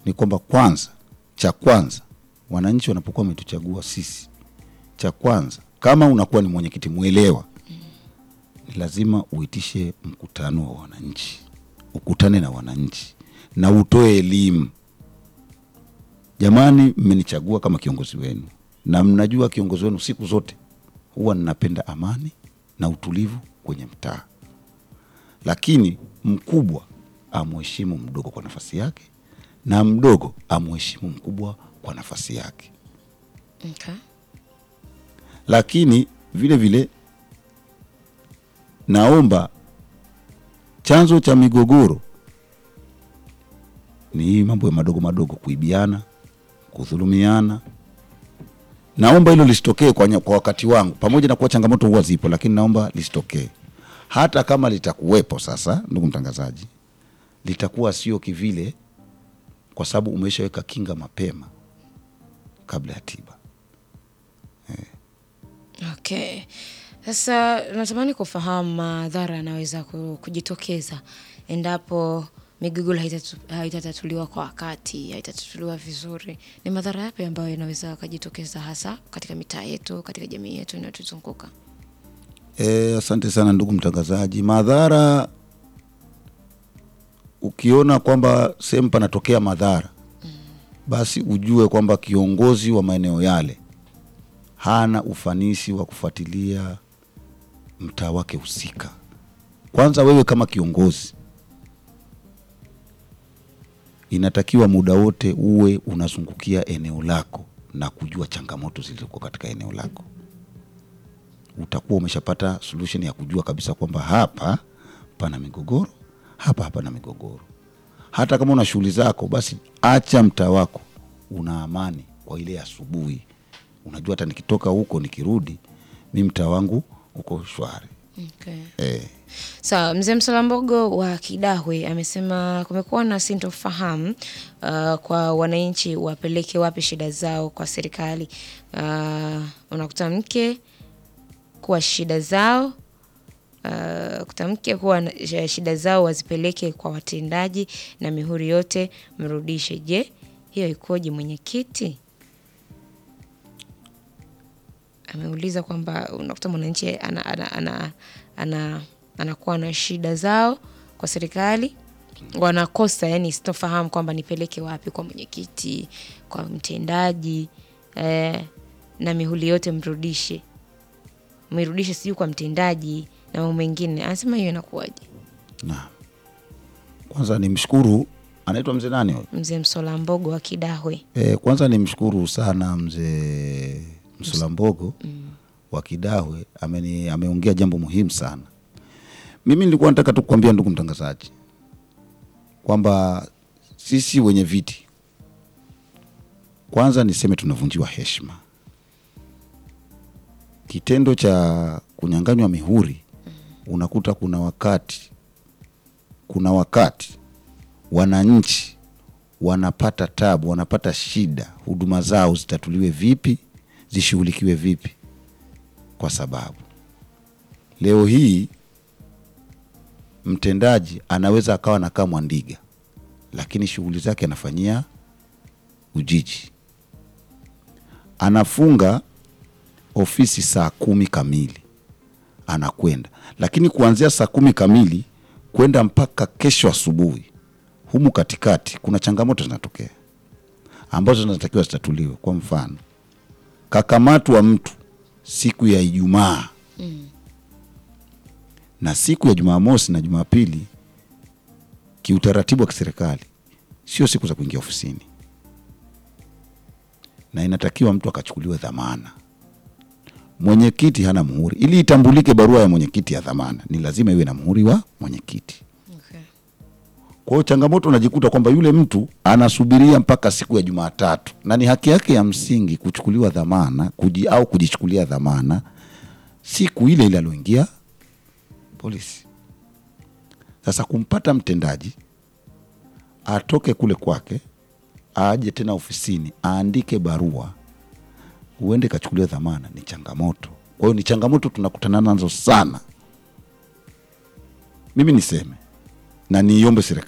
ni kwamba kwanza, cha kwanza, wananchi wanapokuwa wametuchagua sisi, cha kwanza, kama unakuwa ni mwenyekiti mwelewa, ni lazima uitishe mkutano wa wananchi, ukutane na wananchi na utoe elimu. Jamani, mmenichagua kama kiongozi wenu, na mnajua kiongozi wenu siku zote huwa ninapenda amani na utulivu kwenye mtaa, lakini mkubwa amheshimu mdogo kwa nafasi yake na mdogo amheshimu mkubwa kwa nafasi yake. Okay. Lakini vile vile naomba chanzo cha migogoro ni hii mambo ya madogo madogo, kuibiana, kudhulumiana. Naomba hilo lisitokee kwa, nya- kwa wakati wangu, pamoja na kuwa changamoto huwa zipo, lakini naomba lisitokee. Hata kama litakuwepo, sasa ndugu mtangazaji, litakuwa sio kivile, kwa sababu umeshaweka kinga mapema kabla ya tiba. Okay. Sasa natamani kufahamu madhara yanaweza ku- kujitokeza endapo migogoro haitatu- haitatatuliwa kwa wakati, haitatatuliwa vizuri. Ni madhara yapi ambayo yanaweza yakajitokeza hasa katika mitaa yetu, katika jamii yetu inayotuzunguka? E, asante sana ndugu mtangazaji. Madhara, ukiona kwamba sehemu panatokea madhara, basi ujue kwamba kiongozi wa maeneo yale hana ufanisi wa kufuatilia mtaa wake husika. Kwanza wewe kama kiongozi, inatakiwa muda wote uwe unazungukia eneo lako na kujua changamoto zilizokuwa katika eneo lako utakuwa umeshapata solution ya kujua kabisa kwamba hapa pana migogoro, hapa hapana migogoro. Hata kama una shughuli zako, basi acha mtaa wako una amani kwa ile asubuhi. Unajua hata nikitoka huko nikirudi, mi mtaa wangu uko shwari. Okay. Eh, Sawa, mzee Msalambogo wa Kidahwe amesema kumekuwa na sintofahamu uh, kwa wananchi wapeleke wapi shida zao kwa serikali. Uh, unakuta mke kuwa shida zao uh, kuta mke kuwa na- sh- shida zao wazipeleke kwa watendaji na mihuri yote mrudishe. Je, hiyo ikoje mwenyekiti? ameuliza kwamba unakuta mwananchi ana, ana, ana, ana, anakuwa na shida zao kwa serikali wanakosa yani sitofahamu kwamba nipeleke wapi kwa mwenyekiti kwa mtendaji eh, na mihuli yote mrudishe mirudishe sijui kwa mtendaji na mambo mengine anasema hiyo inakuwaje na kwanza nimshukuru, anaitwa mzee nani huyo? mzee msola mbogo wa kidahwe E, kwanza nimshukuru sana mzee Msulambogo wa Kidahwe ameni, ameongea jambo muhimu sana. Mimi nilikuwa nataka tu kukwambia ndugu mtangazaji kwamba sisi wenye viti, kwanza niseme tunavunjiwa heshima. Kitendo cha kunyang'anywa mihuri, unakuta kuna wakati kuna wakati wananchi wanapata tabu, wanapata shida, huduma zao zitatuliwe vipi, zishughulikiwe vipi, kwa sababu leo hii mtendaji anaweza akawa anakaa Mwandiga, lakini shughuli zake anafanyia Ujiji, anafunga ofisi saa kumi kamili anakwenda, lakini kuanzia saa kumi kamili kwenda mpaka kesho asubuhi humu katikati kuna changamoto zinatokea ambazo zinatakiwa zitatuliwe. Kwa mfano, kakamatwa mtu siku ya Ijumaa na siku ya Jumamosi na Jumapili, kiutaratibu wa kiserikali sio siku za kuingia ofisini, na inatakiwa mtu akachukuliwe dhamana. Mwenyekiti hana muhuri. Ili itambulike barua ya mwenyekiti ya dhamana, ni lazima iwe na muhuri wa mwenyekiti. okay. Kwa hiyo changamoto unajikuta kwamba yule mtu anasubiria mpaka siku ya Jumatatu, na ni haki yake ya msingi kuchukuliwa dhamana kuji, au kujichukulia dhamana siku ile ile alioingia polisi. Sasa kumpata mtendaji atoke kule kwake aje tena ofisini aandike barua uende kachukuliwa dhamana ni changamoto. Kwa hiyo ni changamoto tunakutana nazo sana. Mimi niseme na niiombe serikali